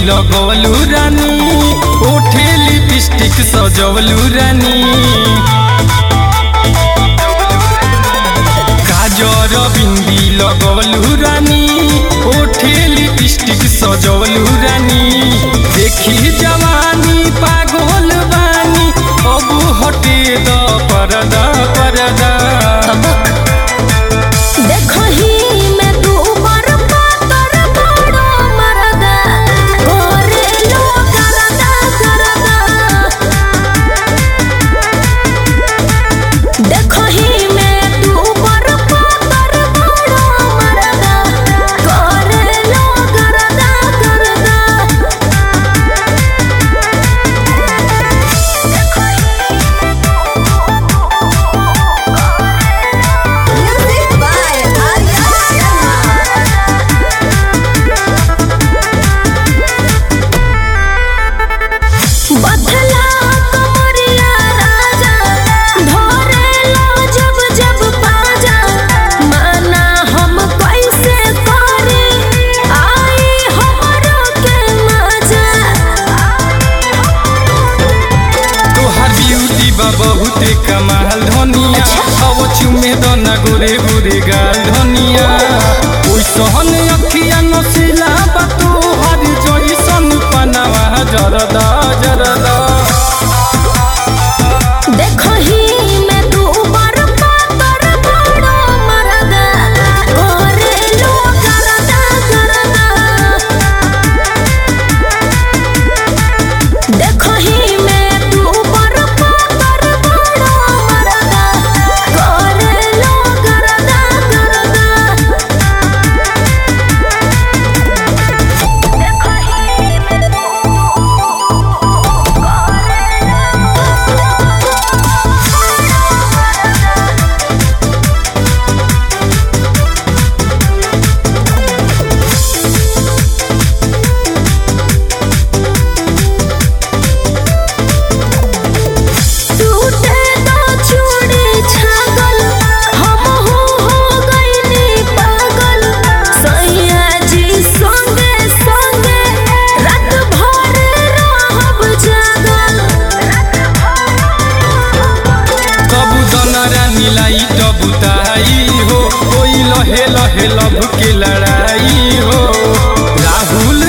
लगवलू रानी ओठे लिपस्टिक सजवलू रानी काजर बिंदी लगवलू रानी ओठे लिपस्टिक सजवलू रानी देखी जवानी पागल बानी अब हटे द परदा परदा देखही में तू ऊपर पातर बड़ो मरदा करे लो करदा करदा देखही में तू ऊपर पातर बड़ो मरदा करे लो करदा करदा Music by Arya Sharma. बथला कमरिया राजा धरे लो जब जब पाजा माना हम कैसे करे आई हमरो के मजा तोहार ब्यूटी बा बहुते कमाल धनिया अब चुमे दना गोरे गोरे गाल धनिया ओइ सहन अखिया नसिला बा तोहार जइसन पनावा जरदा जरदा देखही में तू ऊपर पातर बड़ो मरदा करे लो करदा करदा देखही में तू ऊपर पातर बड़ो मरदा करे लो करदा करदा टूटे तो चूड़ी छागल हम हो हो गईनी पागल सैया जी संगे संगे रात भर रहब जागल कबू दना रानी लाई टबुताई हो कोई लहे लहे लब के लड़ाई हो राहुल